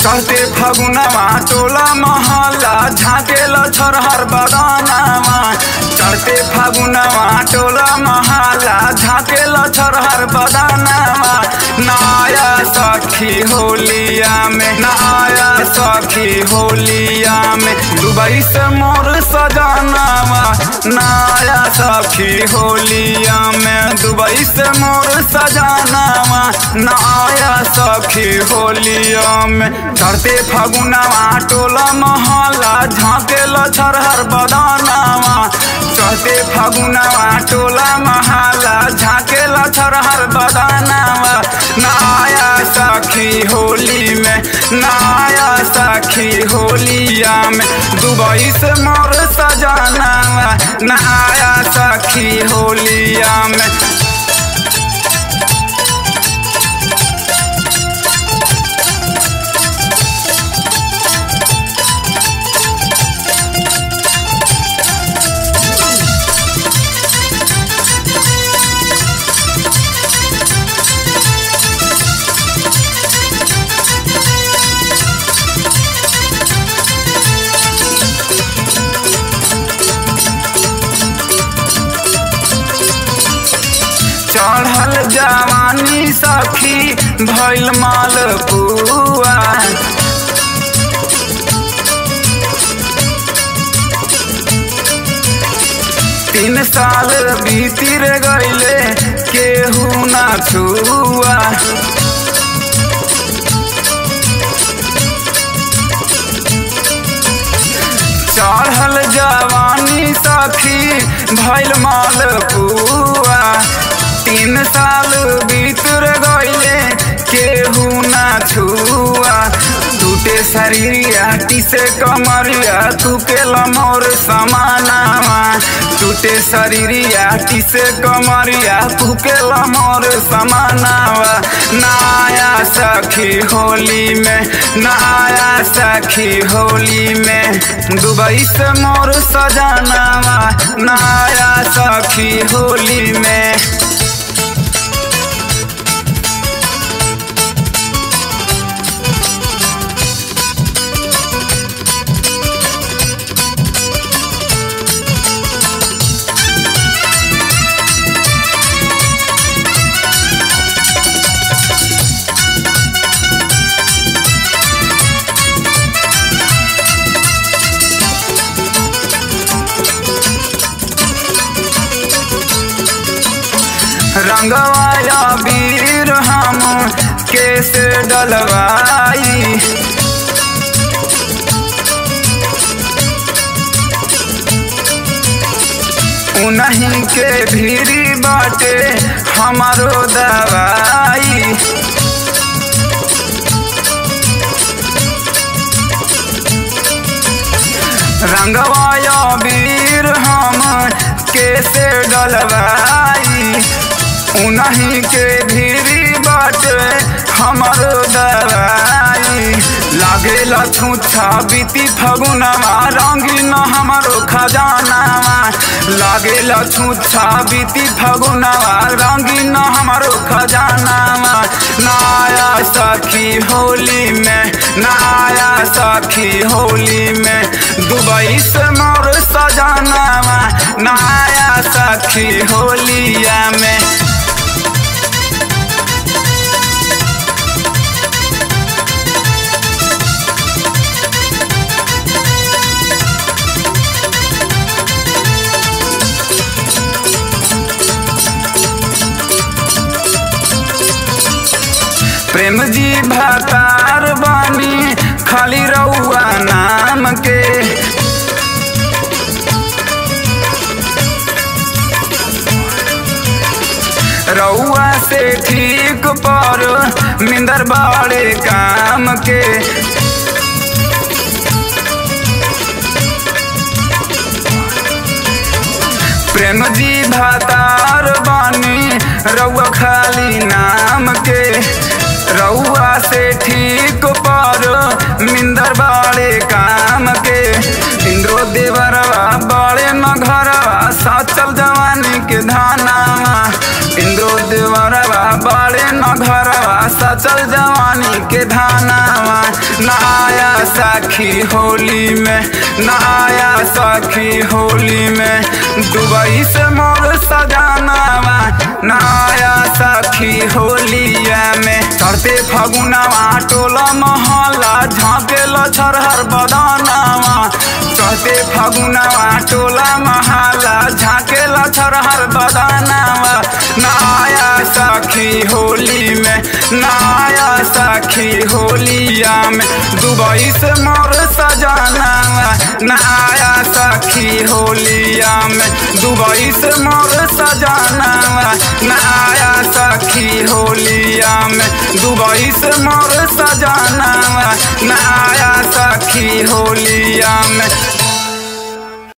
चढ़ते फगुनवा टोला महला झाँकेल छरहर बदानवा चढ़ते फगुनवा टोला महला झाँकेल छरहर बदानवा नाया सखी होलिया में नाया सखी होलिया में दुबई से मोर सजानवा नाया सखी होलिया में दुबई से मोर सजानवा नाया सखी होलिया में चढ़ते फगुनवा टोला महला झाँकेल छरहर बदानवा चढ़ते फगुनवा टोला महला झाँकेल छरहर बदानवा नाया सखी होली में नाया सखी होलिया में दुबई से मोर सजानवा नाया सखी होलिया में चढ़ल जवानी सखी भैल माल पुआ तीन साल बीतिर गईले केहू ना छुआ चढ़ल जवानी सखी भैल माल पुआ तीन साल बीतर गईले केहू ना छुआ टूटे शरीरिया टिसे कमरिया तू के मोर समानावा टूटे शरीरिया टिसे कमरिया तू के मोर समानावा नाया सखी होली में नाया सखी होली में दुबई से मोर सजानावा नाया सखी होली में रंगवाया वीर हम कैसे डलवाई उन्हीं के भीरी बाटे हमारो दवाई रंगवाया वीर हम कैसे डलवाई उन्हीं के भीरी बाटे हमर दवाई लागेला छूछा बीती फगुनवा रंगीन हमारो खजानावा लागेला छूछा बीती फगुनवा रंगीन हमारो खजानावा नाया सखी होली में नाया सखी होली में दुबई से मोर सजानावा नाया सखी होलिया में प्रेम जी भतार बानी खाली रउआ नाम के रउआ से ठीक पर मिंदर बाड़े काम के प्रेम जी भतार बानी रउआ खाली नाम के रउआ से ठीक पर मिंदर बाड़े काम के इंद्रो देवरवा बड़े न घरवा साचल जवानी के धानावा इंद्रो देवरवा बड़े न घरवा सचल जवानी के धानावा नहाया सखी होली में नहाया सखी होली में दुबई से मोर सजानावा नहाया सखी होलिया में चढ़ते फगुनावा टोला महला झाँकेल छरहर बदानावा चढ़ते फगुनावा टोला महला झाँकेल छरहर बदानावा नहाया सखी होली में नहाया सखी होलिया में दुबई से मोर सजानावा नहाया सखी होलिया में दुबई से मोर सजानावा नहाया सखी होलिया में दुबई से मोर सजानावा नहाया सखी होलिया में